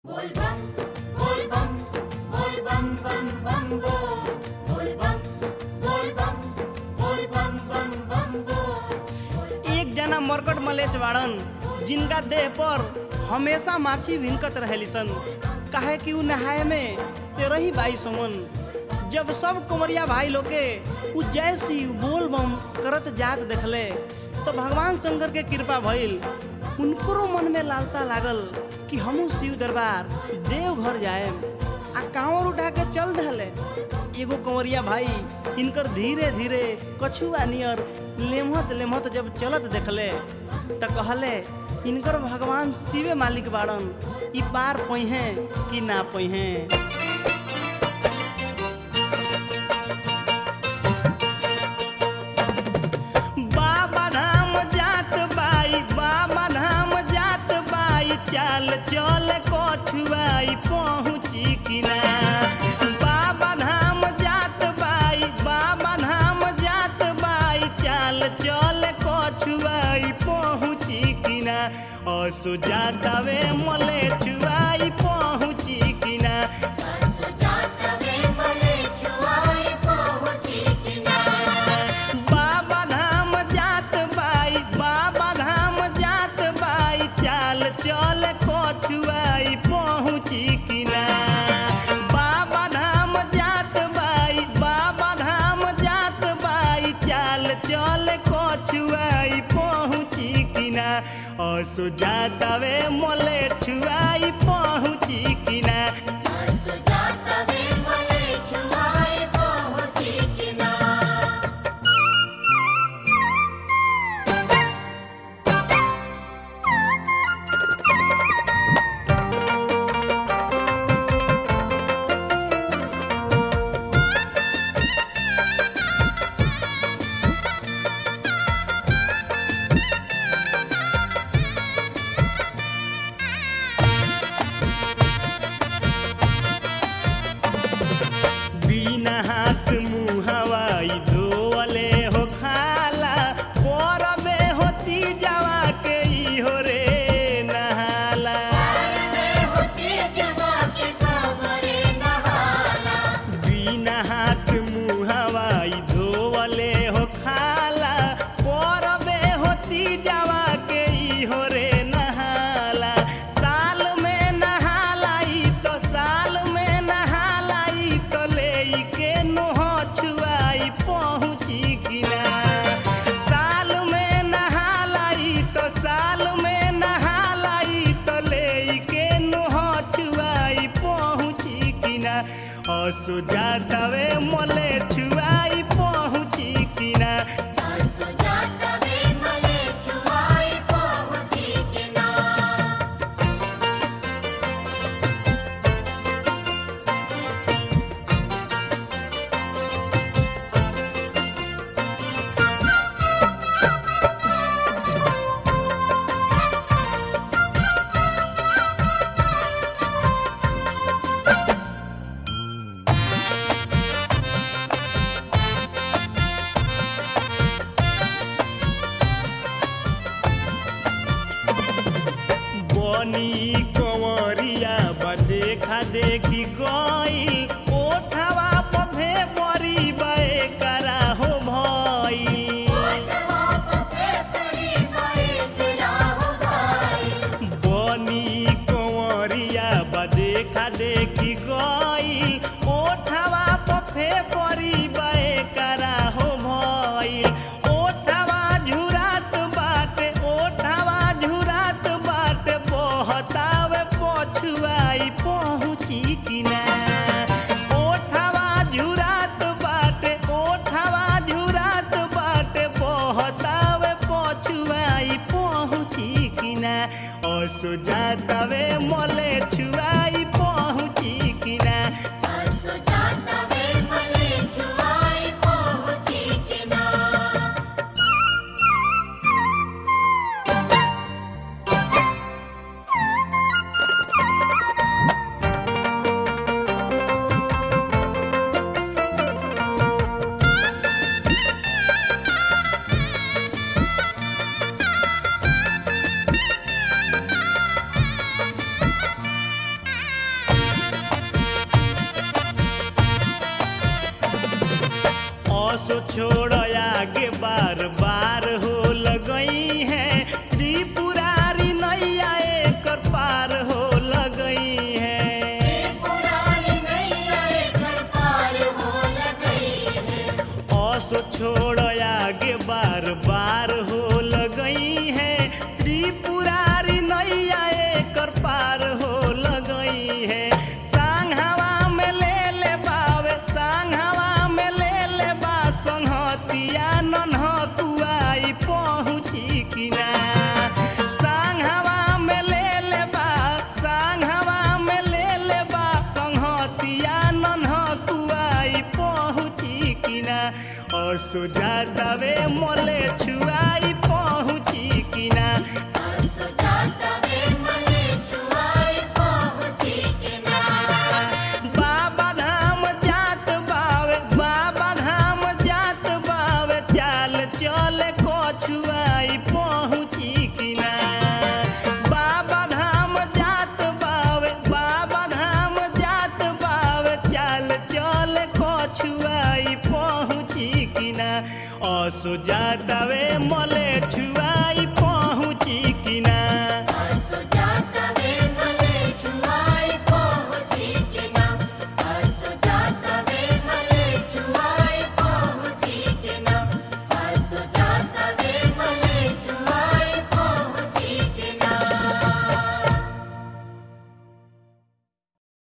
Volvam, volvam, volvam, bam, bam, bo. Volvam, volvam, volvam, bam, bam, bo. एक जना मरकट मलेच बाड़न जिनका देह पर हमेशा माछी भिनकत रहेली सन काहे कि उ नहाए में तेरह ही बाई समन जब सब कुमरिया भाई लोग के उ जैसी बोल बम करत जात देखले तो भगवान शंकर के कृपा भइल उनको मन में लालसा लागल कि हमहू शिव दरबार देवघर जाए आ कांवर उठा के चल दहले एगो कंवरिया भाई इनकर धीरे धीरे कछुआ नियर लेमहत लेमहत जब चलत देखले त कहले इनकर भगवान शिवे मालिक बाड़न ई पार पइहे कि ना पइहे बाबा धाम जात बाई बाबा धाम जात बाई चाल चल कछुआई पहुँची किना बाबा धाम जात बाई बाबा धाम जात बाई चाल चल कछुआई पहुँची किना असो जातावे मले छुआई पहुँची किना जातवे मले छुआई पहुँची किनारा। बाबा धाम जात बाई बाबा धाम जात बाई चाल चल कछुआई पहुँची किना बाबा धाम जात बाई बाबा धाम जात बाई चाल चल कछुआई पहुँची किना असो जातावे मले छुआई पहुँची किना जातवे मले छुआई पहुँची किनारा। बिना हाथ मुँह हवाई धोवले हो खाला परबे होती जावा के ई हो रे नहाला होती जवा के कमरे नहाला। बिना हाथ मुँह हवाई धोवले हो खाला परबे होती जावा के ई हो रे नहाला साल में नहालाई तो साल में नहालाई तो ले के नोह छुआई पहुँची किना साल में नहालाई तो साल में नहालाई तो ले के नोह छुआई पहुँची किना असो जातवे मले छुआई पहुँची किना जातवे मले छुआई पहुँची किनारा। बनी कंवरिया बा देखा देखी गई ओठवा पफे बरी बे करा हो भई बनी कंवरिया बा देखा देखी गई ओठवा पफे बरी बे करा हो भई ओठवा झुरात बाटे ओठवा झुरात बाटे बहतावे पछुआई पहुँची किना ओठवा झुरात बाटे ओठवा झुरात बाटे बहतावे पछुआई पहुँची किना असो जातावे मले छुआई पहुँची किना जातवे मले छुआई पहुँची किनारा। असो छोड़ आगे बार बार हो लगई है त्रिपुरारी नैया एकर पार हो लगई है पुरानी नैया एकर पार हो लगई है असो छोड़ आगे बार बार हो लगई है त्रिपुरारी नैया एकर पार हो लगई है सांघावा में ले ले बावे सांघावा में ले ले बा संहतिया नन्हतुआई पहुँची किना सांघावा में ले ले बा सांघावा में ले ले बा संहतिया नन्हतुआई पहुँची किना और सुजातावे मोले छुआई पहुँची किना सो जाता वे मले छुआई पहुँची किनार बाबा धाम जात बावे बाबा धाम जात बावे चाल चल कछुआई पहुँची किना बाबा धाम जात बावे बाबा धाम जात बावे चाल चल कछुआई पहुँची किना असो जातावे मले छुआ